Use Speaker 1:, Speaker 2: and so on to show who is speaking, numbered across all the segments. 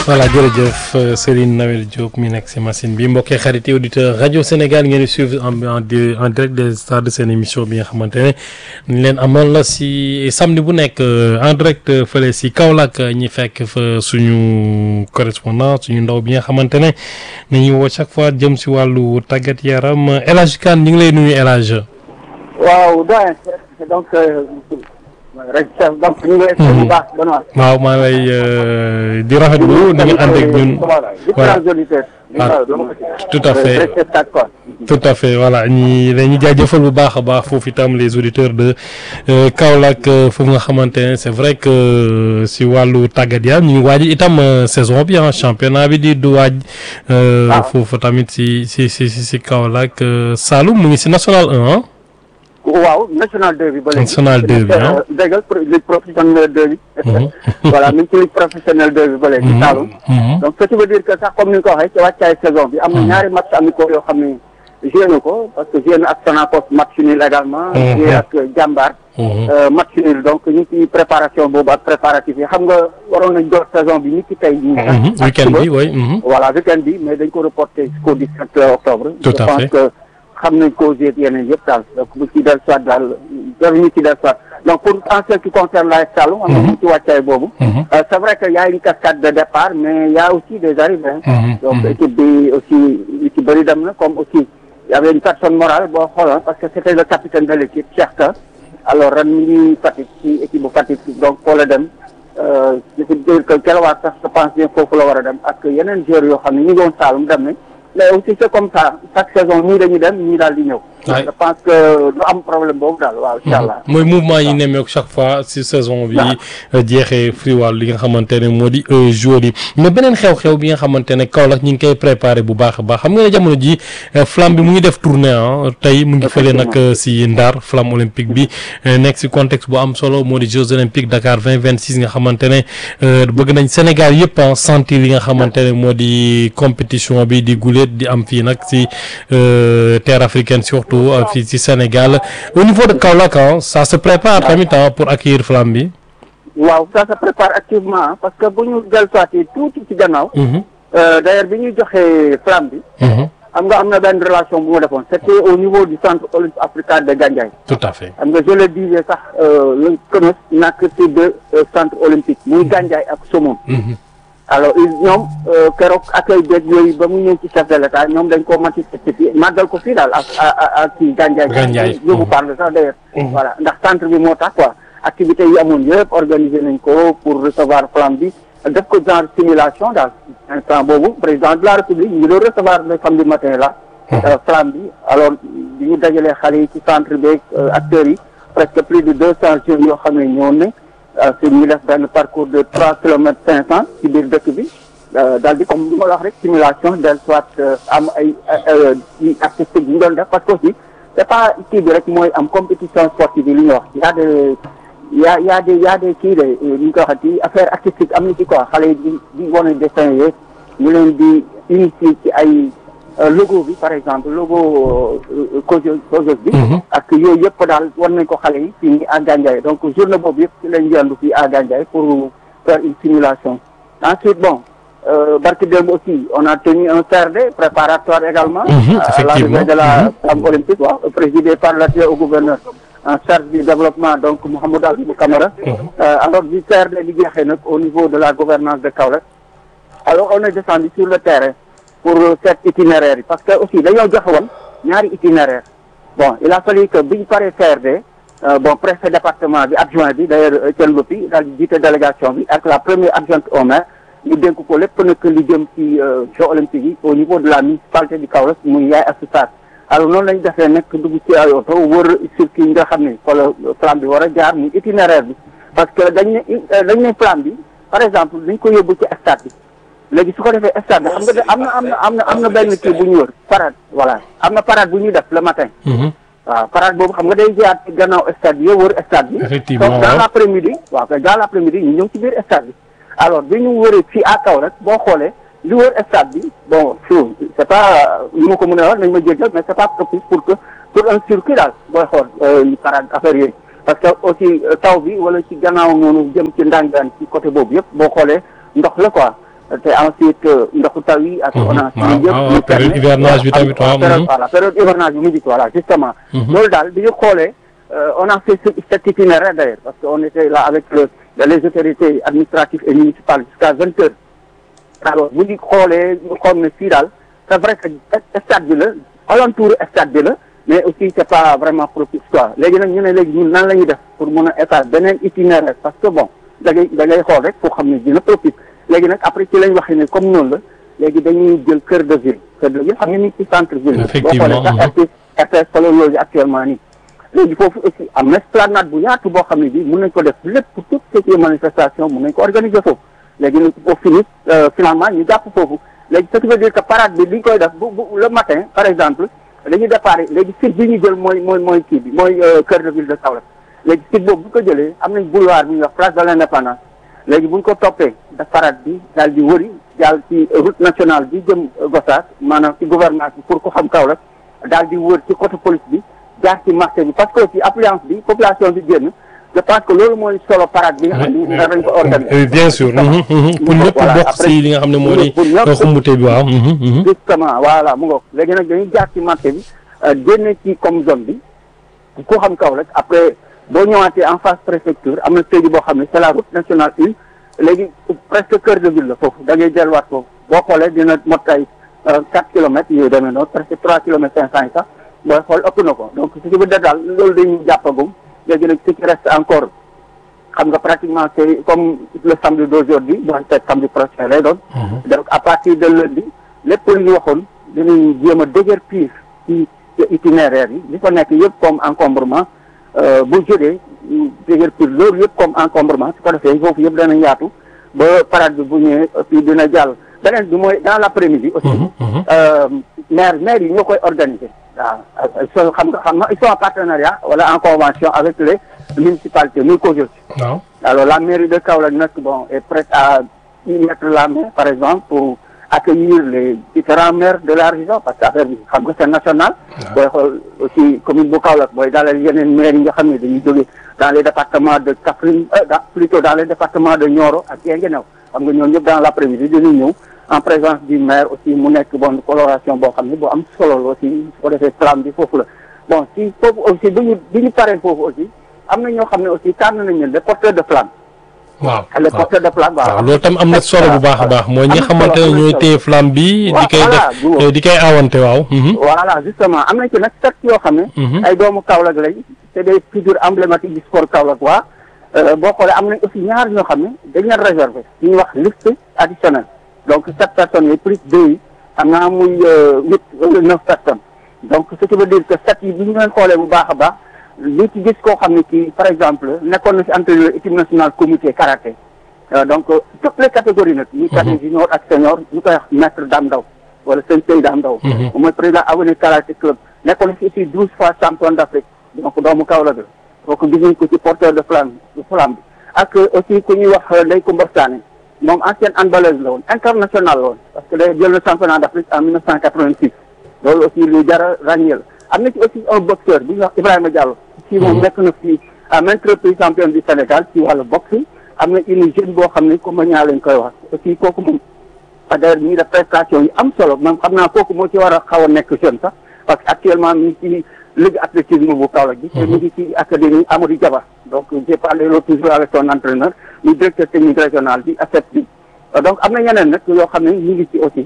Speaker 1: voilà jërëjëf Serigne Nawel Diop mi nekk si machine bi mbokkee xarit yi auditeur rajo Sénégal ngeen di suivre en en en direct des stars de seen émission bi nga xamante ne ñu leen amal la si samedi bu nekk en direct fële si Kaolack ñi fekk fa suñu correspondant suñu ndaw bi nga xamante ne nañu woo chaque fois jëm si wàllu tàggat yaram El Hadj Kane ñu ngi lay nuyu El Hadj.
Speaker 2: waaw doyen donc rek donc ñu ngi lay bu baax Benoît.
Speaker 1: waaw maa lay di rafetlu na nga ànd ak ñun. voilà tout à fait tout à fait voilà ñi dañuy jaajëfal bu baax a baax foofu itam les auditeurs de Kaolack foofu nga xamante ne c'est vrai que si wàllu tàggat yaram ñu ngi waaj itam saison bi ah championnat bi di du waaj. foofu tamit si si si si Kaolack Saloum mu ngi si national 1 ah.
Speaker 2: waaw national 2 bi ba léegi.
Speaker 1: national 2 bi ah.
Speaker 2: dégg nga ligue professionnelle 2 bi. voilà mi ngi ci ligue professionnelle 2 bi ba léegi. Saloum. donc ce qui veut dire que sax comme ni nga ko waxee ci wàccaay saison bi. am na ñaari match amicaux yoo xam ne joué na ko parce que joué na ak Sonacos match nul également. joué ak Jambar. match nul donc ñu ngi ci préparation boobu ak préparatif yi xam nga waroon nañ door saison bi ni ki tey.
Speaker 1: weekend bi oui.
Speaker 2: voilà weekend bi mais dañ ko reporté jusqu'au 17 octobre.
Speaker 1: tout à fait
Speaker 2: je pense que. xam nañ causes yeeg yeneen yëpp daal donc bu ci del soit daal ñu ci del soit donc pour en ce qui concerne la Saloum am na ñu ci wàccaay boobu c'est vrai que y a une cascade de départ mais y a aussi des arrivées donc équipe bi aussi ñu ci bëri dem na comme aussi y avait une personne morale boo xooloon parce que c'était le capitaine de l'équipe Cheikh Ka alors ren mi ngi Fatick ci équipe bu Fatick donc foo la dem je veux dire que Guelwaar sax je pense bien foofu la war a dem ak yeneen joueurs yoo xam ne ñu ngi woon Saloum dem nañ mais aussi c'est comme ça chaque saison ñii dañuy dem ñii daal di ñëw. je pense que du am problème boobu daal waaw incha allah.
Speaker 1: mooy mouvement yi nemmeeku chaque fois si saison bi jeexee fri wàll li nga xamante ne moo di joueurs yi mais beneen xew-xew bi nga xamante ne Kaolack ñu ngi koy préparé bu baax a baax xam nga ne jamono ji flamme bi mu ngi def tournée ah tey mu ngi fële nag si Ndar flamme olympique bi nekk si contexte bu am solo moo di Jeux olympiques Dakar 2026 nga xamante ne bëgg nañ Sénégal yëpp ah sentir li nga xamante ne moo di compétition bi di guléet di am fii nag si terre africaine surtout fii ci Sénégal au niveau de Kaolack ça se prépare tamit pour accueillir flamme bi.
Speaker 2: waaw ça se prépare activement parce que bu ñu dellusiwaatee tuuti ci gannaaw. d'ailleurs bi ñuy joxee flamme bi. xam nga am na benn relation bu ma defoon c'était au niveau du centre olympique africain de Gandiaye.
Speaker 1: tout à fait
Speaker 2: xam nga je le disais sax le CNOS nak ci deux centres olympiques muy Gandiaye ak Somone. alors ñoom keroog accueil beeg yooyu ba mu ñëw ci chef de l'état ñoom dañ ko manifester fii màggal ko fii daal ak ak ci Gandiaye.
Speaker 1: Gandiaye
Speaker 2: je vous parle sax d'ailleurs. voilà ndax centre bi moo tax quoi activités yi amoon yëpp organiser nañ ko pour recevoir flamme bi def ko genre simulation daal instant boobu président de la république ñu ngi doon recevoir le samedi matin là. flamme bi alors bi ñu dajalee xale yi ci centre beeg acteurs yi presque plus de deux cents jeunes yoo xam ne ñëwoon nañ. si ñu def benn parcours de trois kilomètres cinq cent ci biir dëkk bi daal di comme li ma la wax rek simulation del soit am ay ay artistique yi ñu doon def parce que aussi c'est pas kii bi rek mooy am compétition sportive yi li ñuy wax y a des y a y a des y a des kii de ni ñu koy waxati affaire artistique am na ci quoi xale yi di di wane dessin yeeg ñu leen di initier ci ay logo bi par exemple logo cause cause bi ak yooyu yëpp daal war nañ ko xale yi fii nii à Gandiaye donc journée boobu yëpp ci lañ yendu fii à Gandiaye pour faire une simulation ensuite bon barki démb aussi on a tenu un CRD préparatoire également à l'arrivée de la flamme olympique waaw présidé par l'adjoint au gouverneur en charge du développement donc Mouhamadou Abibou Camara alors du CRD bi jeexee nag au niveau de la gouvernance de Kaolack alors on est descendu sur le terrain pour cet itinéraire yi parce que aussi dañoo joxe woon ñaari itinéraire bon il a fallu que biñu paree CRD bon préfet département bi adjoint bi d'ailleurs Etienne Lopi daal di jiite délégation bi ak la première adjointe au maire ñu dénk ko lépp nag li jëm ci jeux olympiques yi au niveau de la municipalité du Kaolack muy yaay assistat alors noonu lañu defee nag dugg ci ay oto wër circuit yi nga xam ne fa la flamme bi war a jaar muy itinéraire bi parce que dañ ne dañ ne flamme bi par exemple dañ ko yóbbu ci stade bi léegi su ko defee stade xam nga am na am na am na am na benn kii bu ñu wër parade voilà am na parade bu ñuy def le matin. waaw parade boobu xam nga day jaar ci gannaaw stade bi yow wër stade bi.
Speaker 1: effectivement
Speaker 2: donc dans l'après-midi waaw kay dans l'après-midi ñu ñëw ci biir stade bi. alors bi ñu wëree fii à Kaolack boo xoolee li wër stade bi bon fii c'est pas li ma ko mën a wax nañ ma jéggal mais c'est pas propice pour que pour un circuit daal booy xool parade affaire yooyu. parce que aussi taw bi wala ci gannaaw noonu jëm ci ndàngaan ci côté boobu yëpp boo xoolee ndox la quoi te ensuite ndoxu taw yi ak onage
Speaker 1: waaw waaw période hivernage bi tamit waaw
Speaker 2: voilà période hivernage bi mu jik voilà justement loolu daal bi ñu xoolee on a fait cet itinéraire d'ailleurs parce que on était là avec le les autorités administratives et municipales jusqu'à vingt heures alors bu ñu xoolee ñu xool ne fii daal c'est vrai que stade bi la alentour stade bi la mais aussi c'est pas vraiment propice quoi léegi nag ñu ne léegi ñun nan la ñuy def pour mun a état beneen itinéraire parce que bon da ngay da ngay xool rek foo xam ne dina propice léegi nag après ci lañ waxee ne comme noonu la léegi dañuy jël cœur de ville cœur de ville xam nga ni ci centre ville
Speaker 1: effectivement
Speaker 2: boo xoolee sax RTS fa la loolu actuellement nii léegi foofu aussi am na esplanade bu yaatu boo xam ne bi mun nañ ko def lépp pour toutes ces manifestations mun nañ ko organiser foofu léegi nag au fini finalement ñu jàpp foofu léegi ce qui veut dire que parade bi li ñu koy def bu bu le matin par exemple dañuy départ léegi site bi ñu jël mooy mooy mooy kii bi mooy cœur de ville de Kaolack léegi site boobu bu ko jëlee am nañ boulevard bi ñuy wax place de l'indépendance léegi bu ñu ko toppee daf parade bi daal di wëri daal ci route nationale bi jëm Gossas maanaam ci gouvernance bi pour ko xam Kaolack daal di wër ci côté police bi jaar ci marché bi parce que aussi affluence bi population bi génn je pense que loolu mooy solo parade bi nga xam ne dañ ko organiser
Speaker 1: bien sûr pour ñëpp bokk si li nga xam ne moo di xumbute bi waaw
Speaker 2: justement voilà mu ngoog léegi nag dañuy jaar ci marché bi génne ci comme zone bi ku xam Kaolack après boo ñëwaatee en face préfecture am na sëy boo xam ne c'est la route nationale une léegi presque cœur de ville la foofu da ngay delluwaat foofu boo xoolee dina mot ay quatre kilomètres yooyu demee noonu presque trois kilomètres cinq cent yi sax booy xool ëpp na ko donc ce qui veut dire daal loolu dañuy jàppagum léegi nag ce qui reste encore xam nga pratiquement c'est comme le samedi d'aujourd'hui bon c'est samedi prochain lay doon donc à partir de lundi lépp lu ñu waxoon dinañ jéem a déguerpir ci itinéraire yi li fa nekk yëpp comme encombrement bu jógee déguerpir loolu yëpp comme encombrement su ko defee foofu yëpp dana yaatu ba parade bi bu ñëwee aussi dina jàll beneen bi mooy dans l'après-midi aussi maire maire yi ñoo koy organiser waaw so xam nga xam nga ils sont en partenariat wala en convention avec les municipalités muy COJOS
Speaker 1: waaw
Speaker 2: alors la mairie de Kaolack nag bon est prête à y mettre la main par exemple pour accueillir les différents maires de la région parce que affaire bi xam nga c'est national booy xool aussi commune bu Kaolack booy dalal yeneen maires yi nga xam ne dañuy jóge dans les départements de Kaffrine plutôt dans les départements de Nioro ak Guinguinéo xam nga ñoom ñëpp dans l'après-midi dañuy ñëw en présence du maire aussi mu nekk bon coloration boo xam ne boo am solo la aussi su ko defee flamme bi foofu la bon si foofu aussi bi ñu bi ñu paree foofu aussi am na ñoo xam ne aussi tànn nañ leen les porteurs de flamme
Speaker 1: waaw
Speaker 2: les porteurs de flamme
Speaker 1: waaw loolu tam am na solo bu baax a baax mooy ñi nga xamante ne ñooy téye flamme bi di koy def di koy awante waaw
Speaker 2: voilà justement am nañ ci nag sept yoo xam ne ay doomu Kaolack lañ c'est des figures emblématiques du sport Kaolack waa boo xoolee am nañ aussi ñaar ñoo xam ne dañ leen réserver ñu wax liste additionnelle donc sept personnes yi plus deux yi am naa muy huit wala neuf personnes donc ce qui veut dire que sept yi bi ñu leen xoolee bu baax a baax li ci gis koo xam ne kii par exemple nekkoon na ci entraîneur équipe nationale comité karaté donc toutes les catégories nag ñi caté junior ak senior ñu koy wax maître Dame Ndaw wala sensei Dame Ndaw mooy président avenir karaté club nekkoon na ci aussi douze fois champion d'Afrique donc doomu Kaolack la kooku gis nañ ko ci porteur de flamme de flamme bi ak aussi ku ñuy wax Ndeye Coumba Sané moom ancienne handballeuse la woon international la woon parce que day jël na championnat d'Afrique en 1986 loolu aussi lu jara ràññee la am na ci aussi un boxeur bu ñuy wax Ibrahima Diallo ci moom nekk na fii à maintes reprises champion du Sénégal ci wàllu boxe am na une jeune boo xam ne comme ñaa lañ koy wax aussi kooku moom d'ailleurs mi ngi def prestation yi am solo même xam naa kooku moo ci war a xaw a nekk jeune sax parce que actuellement mi ngi ci ligue athlétisme bu Kaolack bi te mi ngi ci académie Amadou Diaba donc j'ai parlé l'autre jour avec son entraîneur muy directeur technique régional bi ASEP bi donc am na ñeneen nag yoo xam ne ñu ngi ci aussi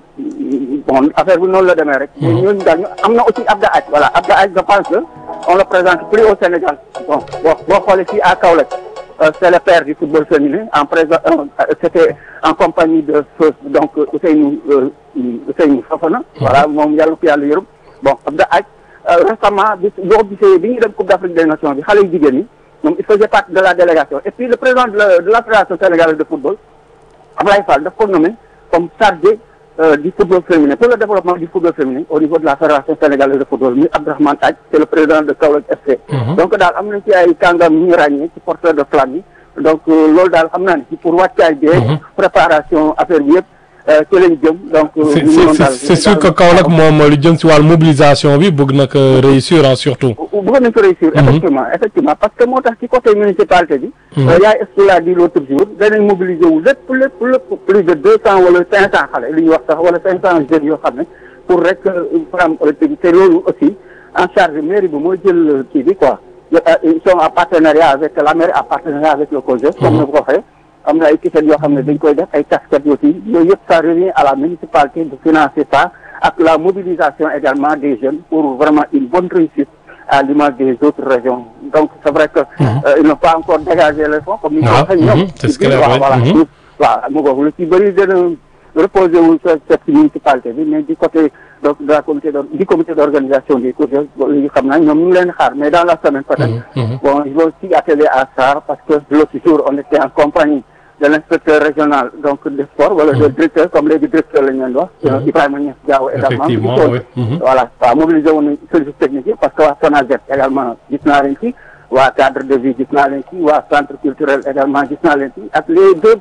Speaker 2: bon affaire bi noonu la demee rek ñooñu daal ñu am na aussi Abda Aj voilà Abda Aj je pense que on le présente plus au Sénégal bon boo boo xoolee fii à Kaolack c'est le père du football féminin en présent c'était en compagnie de donc Ousseynou Ousseynou Fofana voilà moom yàlla ko yàlla yërëm bon Abda Aj récemment bi boo gisee bi ñuy dem Coupe d'Afrique des Nations bi xale yu jigéen ñi moom il faisait partie de la délégation et puis le président de la de la fédération sénégalaise de football Ablaye Fall daf ko nommé comme chargé du football féminin pour le développement du football féminin au niveau de la fédération sénégalaise de football muy Abdourahmane Taj c'est le président de Kaolack FC donc daal am nañ ci ay kàngam ñu ñu ràññee ci porteur de flamme yi donc loolu daal xam naa ne ci pour wàccaay bi préparation affaire bi yëpp ci lañ jëm donc.
Speaker 1: c'est sûr que Kaolack moom lu jëm si wàllu mobilisation bi bëgg na ko réussir surtout.
Speaker 2: bëgg nañ ko réussir. effectivement effectivement parce que moo tax ci côté municipalité bi. yaay est-ce que l'a dit l'autre jour danañ mobiliser wu lépp lépp lépp plus de deux cent wala cinq cent xale li ñuy wax sax wala cinq cent jeunes yoo xam ne pour rek flamme olympique te loolu aussi en charge mairie bi mooy jël kii bi quoi. ils sont en partenariat avec la mairie en partenariat avec le COJER. comme ni ko waxee. am na ay t-shirt yoo xam ne dañ koy def ay casquettes aussi yooyu yëpp ça revient à la municipalité de financer ça ak la mobilisation également des jeunes pour vraiment une bonne réussite à l'image des autres régions donc c'est vrai que ils n'ont pas encore dégagé les fonds comme ni ko waxee ñoom waaw voilà waaw mu ngoog lu ci bëri dana reposer wu cette municipalité bi mais du côté donc de la comité du comité d'organisation des cours yi xam naa ñoom ñu ngi leen xaar mais dans la semaine peut-être bon ils vont aussi atteler à ça parce que l'autre jour on était en compagnie de l'inspecteur régional donc des sports wala de directeur comme léegi directeur la ñu leen wax Ibrahima Niass Diaw également voilà waaw mobilisé woon nañ service technique yi parce que waa SONAGED également gis naa leen ci waa cadre de vie gis naa leen ci waa centre culturel également gis naa leen ci ak les deux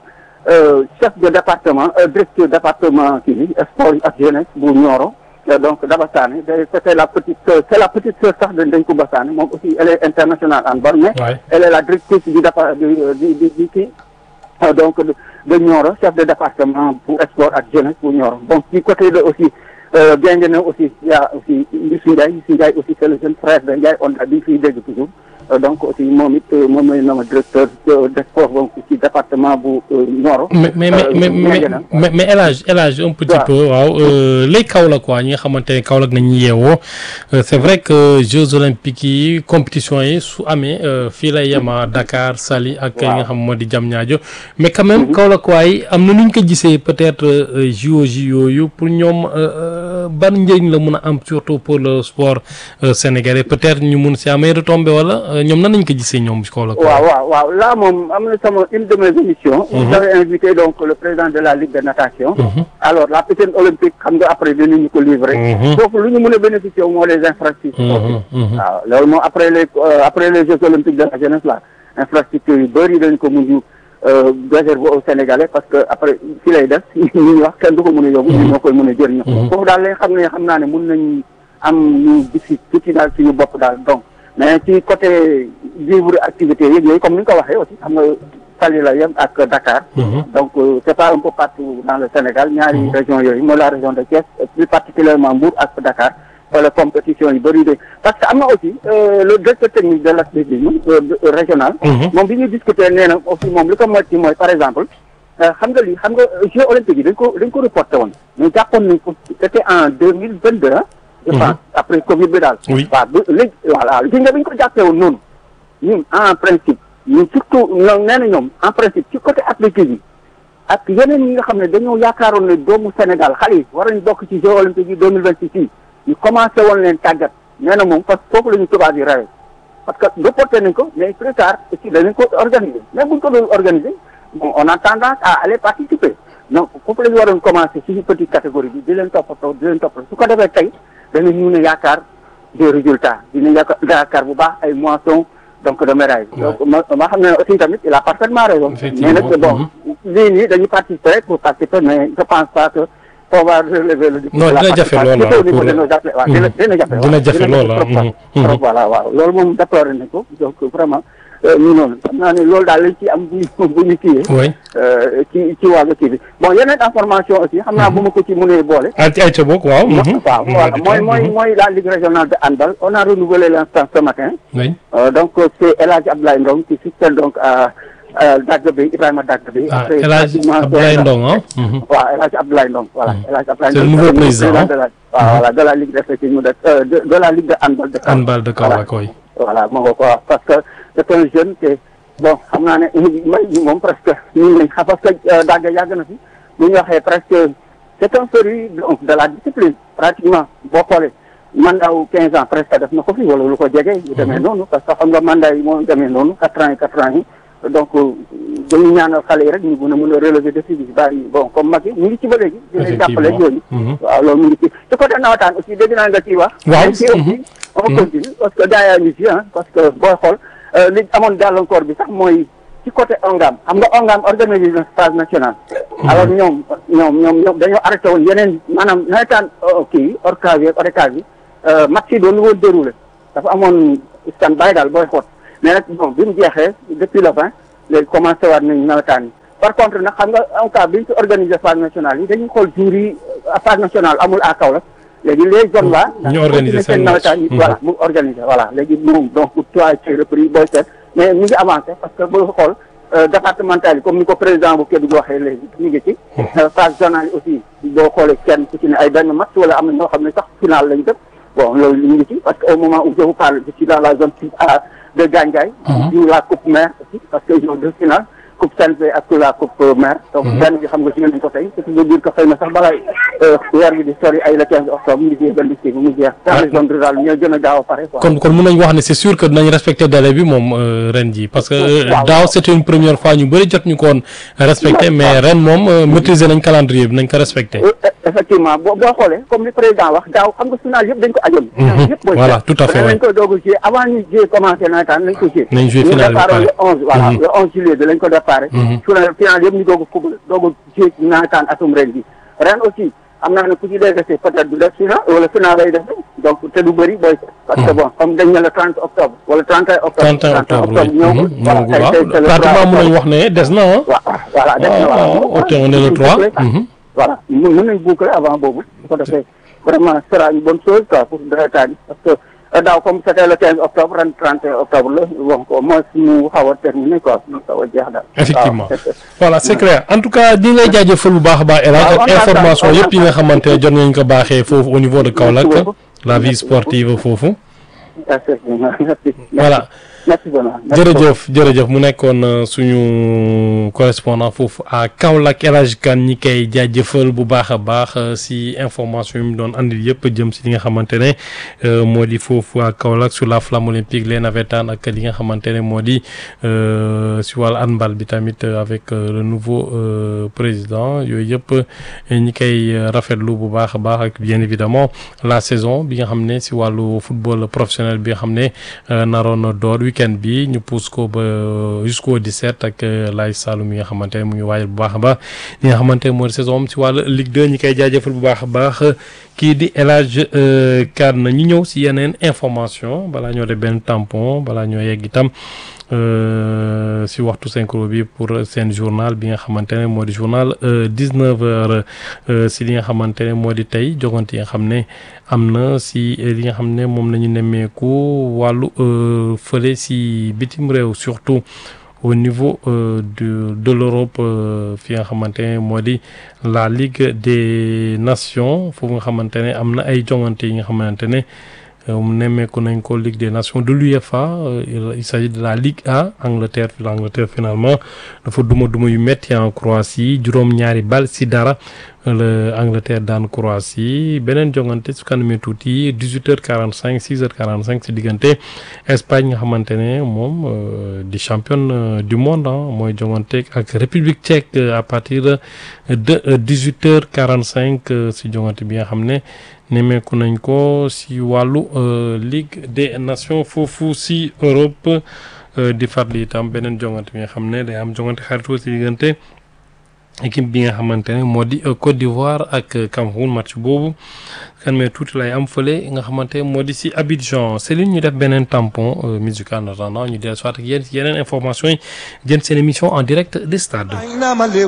Speaker 2: chefs de département directeur département kii bi sport ak jeunesse bu Nioro donc Daba Sané c'était la petite sœur c'est la petite sœur sax de Ndenkou Bassane moom aussi elle est internationale en ball mais elle est la directrice du départ du du du kii donc de Nioro chef de département pour sport ak jeunesse pour Nioro donc du côté de aussi bien na aussi y a aussi Youssou Ndiaye Youssou Ndiaye aussi c'est le jeune frère de Ndiaye on a bi fiy dégg toujours donc aussi moom it moom mooy nama directeur de sport donc ci département bu Nioro.
Speaker 1: mais mais mais mais mais El Hadj El Hadj un petit peu waaw lay Kaolack quoi ñi nga xamante ne Kaolack nañu yeewoo c'est vrai que Jeux olympiques yi compétition yi su amee fii lay yem Dakar Saly ak yi nga xam moo di Diamniadio mais quand même Kaolack waay am na nu ñu ko gisee peut-être JOJ yooyu pour ñoom ban njëriñ la mun a am surtout pour le sport sénégalais peut-être ñu mun si amee retombé wala. ñoom nan nañ ko gisee ñoom ci kaw la.
Speaker 2: waaw waaw waaw là moom am na sama une de mes émissions. j'avais invité donc le président de la ligue de natation. alors la piscine olympique xam nga après dinañu ko livrer. foofu lu ñu mën a bénéficier moo les infrastructures. waaw loolu moom après les après les jeux olympiques de la jeunesse là infrastructures yu bëri dañ ko mujj réserver aux Sénégalais parce que après fi lay def ñu wax kenn du ko mën a yóbbu. ñu ñoo koy mën a jëriñoo. foofu daal lay xam ne xam naa ne mën nañ am ñu gis tuuti daal suñu bopp daal donc. mais ci côté vivre activité yeeg yooyu comme ni nga ko waxee aussi xam nga Saly la yem ak Dakar. donc c'est pas un peu partout dans le Sénégal ñaari région yooyu mooy la région de Thiès plus particulièrement Mbour ak Dakar wala compétition yu bëri de parce que am na aussi le directeur technique de l'athlétisme régional. moom bi ñuy discuter nee na aussi moom li ko moytu mooy par exemple. xam nga lii xam nga Jeux olympiques yi dañ ko dañ ko reporté woon mais jàppoon nañ ko c'était en deux mille vingt deux je pense après Covid bi daal.
Speaker 1: oui
Speaker 2: waaw ba léegi voilà li nga bi ñu ko jàppee woon noonu ñun en principe ñun surtout ñoom nee na ñoom en principe ci côté athlétisme yi ak yeneen yi nga xam ne dañoo yaakaaroon ne doomu Sénégal xale yi war nañ bokk ci Jeux olympiques yi deux mille vingt six yi ñu commencé woon leen tàggat nee na moom parce que foofu la ñu tubaab yi rawee parce que reporté nañ ko mais plus tard aussi danañ ko organiser mais buñ ko doon organiser bon on a tendance à aller participer donc foofu la ñu waroon commencer ci petite catégorie bi di leen toppatoo di leen toppatoo su ko defee tey danañ mun a yaakaar des résultats dinañ yaakaar yaakaar bu baax ay moissons donc de médailles. donc ma ma xam ne aussi tamit il a parfaitement raison. mais nag bon lii nii dañuy participer pour participer mais je pense pas que on va relever le défi.
Speaker 1: non dina jafe lool
Speaker 2: au niveau de nos athlètes waaw dina dina jafe.
Speaker 1: dina jafe lool
Speaker 2: trop voilà waaw loolu moom déploré nañ ko donc vraiment. ñu noonu xam naa ne loolu daal lañ ci am bu ñu bu ñu kiiyee.
Speaker 1: oui
Speaker 2: ci ci wàllu kii bi bon yeneen information aussi xam naa bu ma ko ci mënee boole.
Speaker 1: ah ci ayca boog waaw.
Speaker 2: waaw voilà mooy mooy mooy la ligue régionale de handball on a renouvelé l'instance ce matin.
Speaker 1: oui
Speaker 2: donc c'est El Hadj Abdoulaye Ndong qui succède donc à Dagbe Ibrahima Dagbe.
Speaker 1: ah El Hadj Abdoulaye Ndong ah.
Speaker 2: waaw El Hadj Abdoulaye Ndong voilà El Hadj Abdoulaye
Speaker 1: c'est le
Speaker 2: Ndong.
Speaker 1: nouveau président
Speaker 2: de la waaw voilà de la ligue d'athlétisme de de de la ligue de handball de.
Speaker 1: handball de Kaolack koy.
Speaker 2: voilà moo ko wax parce que c'est un jeune te bon xam naa ne may bi moom presque ñun lañ xam parce que dagga yàgg na fi bu ñu waxee presque c'est un féru donc de la discipline pratiquement boo xoolee mandat wu quinze ans presque def na ko fi wala lu ko jege yu demee noonu parce que xam nga mandat yi moo demee noonu quatre ans yi quatre ans yi donc dañu ñaanal xale yi rek ñu mën a mën a relever défi bi bàyyi bon comme mag yi ñu ngi ci ba léegi di leen jàppale yooyu waaw loolu mu ngi ci ci côté nawetaan aussi dégg naa nga ciy wax
Speaker 1: waaw
Speaker 2: ci aussi on continue parce que gaa yaa ngi ci ah parce que booy xool li amoon gàllankoor bi sax mooy ci côté ONGAM xam nga ONGAM organisé na phase nationale. alors ñoom ñoom ñoom ñoom dañoo arrêté woon yeneen maanaam nawetaan kii ORCAV yi ORCAV yi match yi doon woon déroulé dafa amoon stand by daal booy xoot mais nag bon bi mu jeexee depuis le vingt léegi commencé waat nañ nawetaan yi par contre nag xam nga ONCAV bi ñu ci organisé phase nationale yi dañuy xool jour yi phase nationale amul à Kaolack léegi les zones là.
Speaker 1: ñu organisé seen
Speaker 2: nawetaan yi voilà mu organisé voilà léegi moom donc trois ci repris booy seet mais ñu ngi avancé parce que boo xool départemental yi comme ni ko président bu Kédougou waxee léegi ñu ngi ci. phase zonale yi aussi boo xoolee kenn ku ci ne ay benn match wala am na ñoo xam ne sax final lañ def bon loolu ñu ngi ci parce que au moment où je vous parle je suis dans la zone de Gandiaye. joue la coupe mère aussi parce que ils ont deux finales. coupe CNP ak la coupe maire. donc benn bi xam nga joué nañ ko tey ce qui veut dire que xëy na sax balaa weer bi di sori ay le 15 octobre mu jeex benn kii bi mu jeex. dans les zones rurales ñooy gën a gaaw a pare quoi.
Speaker 1: kon kon mën nañu wax ne c'est sûr que dinañ respecter délai bi moom ren ji parce que daaw c'était une première fois ñu bëri jot ñu ko woon respecter mais ren moom maîtriser nañ calendrier bi nañ ko respecter.
Speaker 2: effectivement boo boo xoolee comme li président wax daaw xam nga final yëpp dañ ko ajoon. yëpp booy
Speaker 1: voilà tout à fait
Speaker 2: lañ ko doog a jouer avant ñu jouer commencé nawetaan lañ ko jouer.
Speaker 1: nañ jouer final bi
Speaker 2: le 11 voilà le 11 juillet bi lañ ko déparé. final yëpp ñu doog a fubal doog a jouer nawetaan atum ren bi ren aussi am naa ne ku ci dégg peut-être du def final wala final lay def donc te du bëri booy parce que bon comme dañ ne le 30 octobre wala 31 octobre
Speaker 1: 31 octobre
Speaker 2: ñëw
Speaker 1: voilà pratiquement mën nañu wax ne des na ah.
Speaker 2: voilà des na
Speaker 1: waaw ok on est le 3.
Speaker 2: voilà mën nañ boucler avant boobu su ko defee vraiment sera une bonne chose quoi pour nawetaan yi parce que daaw comme c'était le 15 octobre ren 31 octobre la bon au moins mu xaw a terminé quoi mu xaw a jeex daal.
Speaker 1: effectivement voilà c'est clair en tout cas di lay jaajëfal bu baax a baax El Hadj ak information yëpp yi nga xamante ne jot nañu ko baaxee foofu au niveau de Kaolack la vie sportive foofu. voilà. jërëjëf jërëjëf mu nekkoon suñu correspondant foofu à Kaolack El Hadj Kane ñi koy jaajëfal bu baax a baax si information yi mu doon andil yëpp jëm si li nga xamante ne moo di foofu à Kaolack sur la flamme olympique les navétanes ak li nga xamante ne moo di si wàllu handball bi tamit avec le nouveau président yooyu yëpp ñi koy rafetlu bu baax a baax ak bien évidemment la saison bi nga xam ne si wàllu football professionnel bi nga xam ne naroon door weekend bi ñu pousse ko ba jusqu'au 17 ak Laye Saloum yi nga xamante ne mu ngi waajal bu baax a baax li nga xamante ne mooy saison am si wàllu Ligue 2 ñi koy jaajëfal bu baax a baax kii di El Hadj Kane ñu ñëw si yeneen information balaa ñoo def benn tampon balaa ñoo yegg itam si waxtu synchro bi pour seen journal bi nga xamante ne moo di journal 19 heures si li nga xamante ne moo di tey jogante yi nga xam ne am na si li nga xam ne moom la ñu nemmeeku wàllu fële si bitim réew surtout au niveau de de l'Europe fi nga xamante ne moo di la Ligue des Nations foofu nga xamante ne am na ay jongante yi nga xamante ne nemmeeku nañ ko Ligue des Nations de l'UEFA il s'agit de la Ligue A Angleterre l'Angleterre finalement dafa duma duma yu metti en Croatie juróom-ñaari bal si dara la Angleterre daan Croatie beneen jongante su kanamee tuuti 18h45 6h45 si diggante Espagne nga xamante ne moom di championne du monde mooy jongante ak République tchèque à partir de 18h45 si jongante bi nga xam ne nemmeeku nañ ko si wàllu Ligue des Nations foofu si Europe di farli itam beneen jongante bi nga xam ne day am jongante xaritoo si diggante équipe bi nga xamante ne moo di Côte d'Ivoire ak Cameroun match boobu kan mais tuuti lay am fële nga xamante moo di si Abidjan Céline ñu def beneen tampon musical en attendant ñu dellu soit ak yéen yeneen information yi jëm seen émission en direct des stades